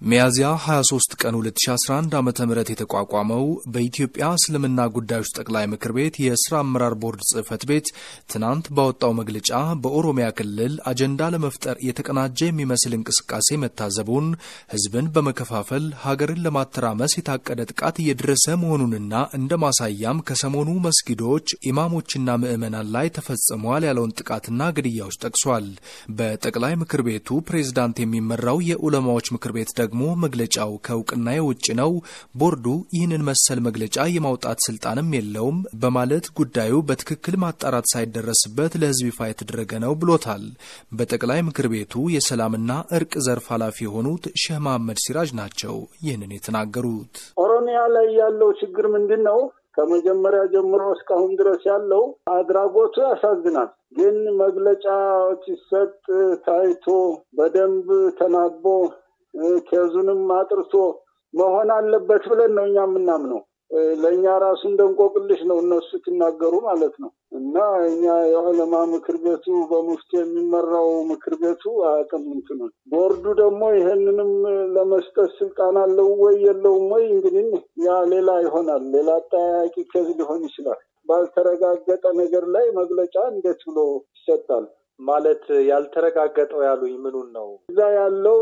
ሚያዝያ 23 ቀን 2011 ዓ ም የተቋቋመው በኢትዮጵያ እስልምና ጉዳዮች ጠቅላይ ምክር ቤት የስራ አመራር ቦርድ ጽህፈት ቤት ትናንት ባወጣው መግለጫ በኦሮሚያ ክልል አጀንዳ ለመፍጠር የተቀናጀ የሚመስል እንቅስቃሴ መታዘቡን፣ ህዝብን በመከፋፈል ሀገርን ለማተራመስ የታቀደ ጥቃት እየደረሰ መሆኑንና እንደ ማሳያም ከሰሞኑ መስጊዶች ኢማሞችና ምዕመናን ላይ ተፈጽመዋል ያለውን ጥቃትና ግድያዎች ጠቅሷል። በጠቅላይ ምክር ቤቱ ፕሬዝዳንት የሚመራው የዑለማዎች ምክር ቤት ደግሞ መግለጫው ከእውቅና ውጭ ነው፣ ቦርዱ ይህንን መሰል መግለጫ የማውጣት ስልጣንም የለውም በማለት ጉዳዩ በትክክል ማጣራት ሳይደረስበት ለህዝብ ይፋ የተደረገ ነው ብሎታል። በጠቅላይ ምክር ቤቱ የሰላምና እርቅ ዘርፍ ኃላፊ የሆኑት ሼህ መሐመድ ሲራጅ ናቸው ይህንን የተናገሩት። ኦሮሚያ ላይ ያለው ችግር ምንድን ነው? ከመጀመሪያ ጀምሮ እስካሁን ድረስ ያለው አድራጎቱ ያሳዝናል። ግን መግለጫዎች ሲሰጥ ታይቶ በደንብ ተናቦ ኬዙንም አጥርቶ መሆን አለበት ብለን ነው እኛ የምናምነው። ለእኛ ራሱ እንደ እንቆቅልሽ ነው እነሱ ሲናገሩ ማለት ነው። እና እኛ የዑለማ ምክር ቤቱ በሙፍቲ የሚመራው ምክር ቤቱ አያውቅም እንትኑን። ቦርዱ ደግሞ ይሄንንም ለመስጠት ስልጣን አለው ወይ የለውም ወይ እንግዲህ ያ ሌላ ይሆናል። ሌላ አጠያያቂ ኬዝ ሊሆን ይችላል። ባልተረጋገጠ ነገር ላይ መግለጫ እንዴት ብሎ ይሰጣል? ማለት ያልተረጋገጠው ያሉኝ ምኑን ነው? እዛ ያለው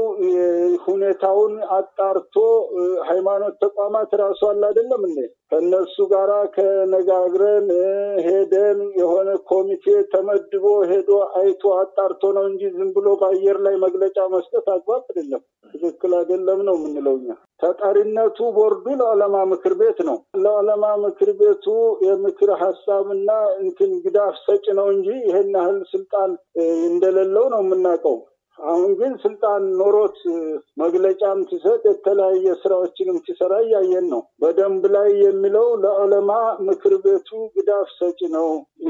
ሁኔታውን አጣርቶ ሃይማኖት ተቋማት ራሱ አለ አይደለም እንዴ? ከእነሱ ጋራ ከነጋግረን ሄደን የሆነ ኮሚቴ ተመድቦ ሄዶ አይቶ አጣርቶ ነው እንጂ ዝም ብሎ በአየር ላይ መግለጫ መስጠት አግባብ አይደለም፣ ትክክል አይደለም ነው የምንለው እኛ። ተጠሪነቱ ቦርዱ ለዑለማ ምክር ቤት ነው። ለዑለማ ምክር ቤቱ የምክር ሀሳብና እንትን ግዳፍ ሰጭ ነው እንጂ ይሄን ያህል ስልጣን እንደሌለው ነው የምናውቀው። አሁን ግን ስልጣን ኖሮት መግለጫም ሲሰጥ የተለያየ ስራዎችንም ሲሰራ እያየን ነው። በደንብ ላይ የሚለው ለዑለማ ምክር ቤቱ ግዳፍ ሰጪ ነው።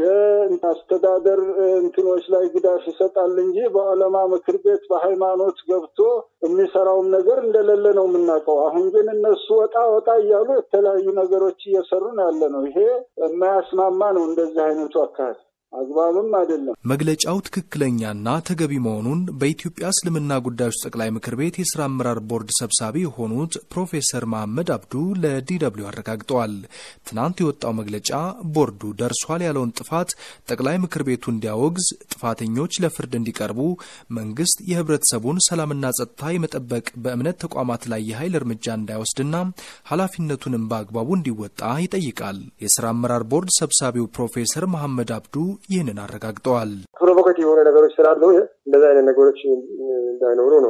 የአስተዳደር እንትኖች ላይ ግዳፍ ይሰጣል እንጂ በዑለማ ምክር ቤት በሃይማኖት ገብቶ የሚሰራውም ነገር እንደሌለ ነው የምናውቀው። አሁን ግን እነሱ ወጣ ወጣ እያሉ የተለያዩ ነገሮች እየሰሩ ነው ያለ ነው። ይሄ የማያስማማ ነው እንደዚህ አይነቱ አካሄድ አግባብም አይደለም። መግለጫው ትክክለኛና ተገቢ መሆኑን በኢትዮጵያ እስልምና ጉዳዮች ጠቅላይ ምክር ቤት የስራ አመራር ቦርድ ሰብሳቢ የሆኑት ፕሮፌሰር መሐመድ አብዱ ለዲደብሊው አረጋግጠዋል። ትናንት የወጣው መግለጫ ቦርዱ ደርሷል ያለውን ጥፋት ጠቅላይ ምክር ቤቱ እንዲያወግዝ፣ ጥፋተኞች ለፍርድ እንዲቀርቡ፣ መንግስት የህብረተሰቡን ሰላምና ጸጥታ የመጠበቅ በእምነት ተቋማት ላይ የኃይል እርምጃ እንዳይወስድና ኃላፊነቱንም በአግባቡ እንዲወጣ ይጠይቃል። የስራ አመራር ቦርድ ሰብሳቢው ፕሮፌሰር መሐመድ አብዱ ይህንን አረጋግጠዋል። ፕሮቮካቲቭ የሆነ ነገሮች ስላሉ እንደዚህ አይነት ነገሮች እንዳይኖሩ ነው።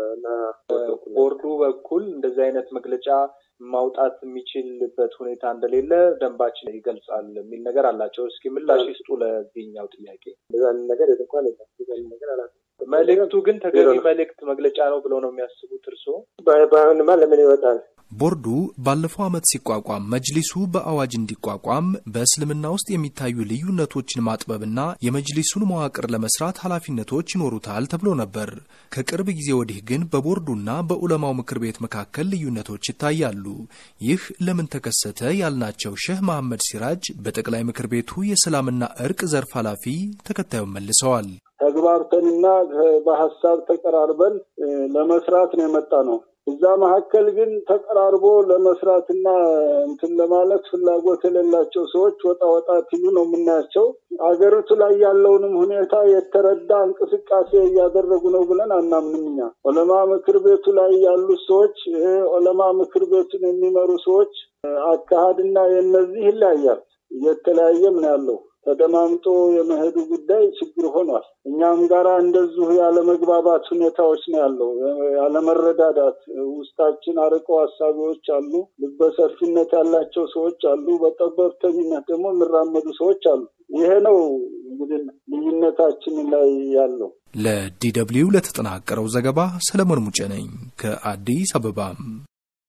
ቦርዱ በኩል እንደዚህ አይነት መግለጫ ማውጣት የሚችልበት ሁኔታ እንደሌለ ደንባችን ይገልጻል የሚል ነገር አላቸው። እስኪ ምላሽ ይስጡ ለዚህኛው ጥያቄ። እንደዚህ አይነት ነገር የትንኳን ነገር አላ መልእክቱ ግን ተገቢ መልእክት መግለጫ ነው ብለው ነው የሚያስቡት እርስዎ? ባይሆንማ ለምን ይወጣል? ቦርዱ ባለፈው ዓመት ሲቋቋም መጅሊሱ በአዋጅ እንዲቋቋም በእስልምና ውስጥ የሚታዩ ልዩነቶችን ማጥበብና የመጅሊሱን መዋቅር ለመስራት ኃላፊነቶች ይኖሩታል ተብሎ ነበር። ከቅርብ ጊዜ ወዲህ ግን በቦርዱና በዑለማው ምክር ቤት መካከል ልዩነቶች ይታያሉ። ይህ ለምን ተከሰተ ያልናቸው ሼህ መሐመድ ሲራጅ በጠቅላይ ምክር ቤቱ የሰላምና እርቅ ዘርፍ ኃላፊ ተከታዩን መልሰዋል። ተግባብተንና በሀሳብ ተቀራርበን ለመስራት ነው የመጣ ነው። እዛ መካከል ግን ተቀራርቦ ለመስራትና እንትን ለማለት ፍላጎት የሌላቸው ሰዎች ወጣ ወጣ ሲሉ ነው የምናያቸው። አገሪቱ ላይ ያለውንም ሁኔታ የተረዳ እንቅስቃሴ እያደረጉ ነው ብለን አናምንም። እኛ ዑለማ ምክር ቤቱ ላይ ያሉት ሰዎች ዑለማ ምክር ቤቱን የሚመሩ ሰዎች አካሄድና የነዚህ ይለያያል። እየተለያየም ነው ያለው። ተደማምጦ የመሄዱ ጉዳይ ችግር ሆኗል። እኛም ጋራ እንደዚሁ ያለመግባባት ሁኔታዎች ነው ያለው። ያለመረዳዳት ውስጣችን አርቀው ሀሳቢዎች አሉ። ልበሰፊነት ያላቸው ሰዎች አሉ። በጠበብተኝነት ደግሞ የሚራመዱ ሰዎች አሉ። ይሄ ነው እንግዲህ ልዩነታችን ላይ ያለው። ለዲ ደብልዩ ለተጠናቀረው ዘገባ ሰለሞን ሙጬ ነኝ ከአዲስ አበባ።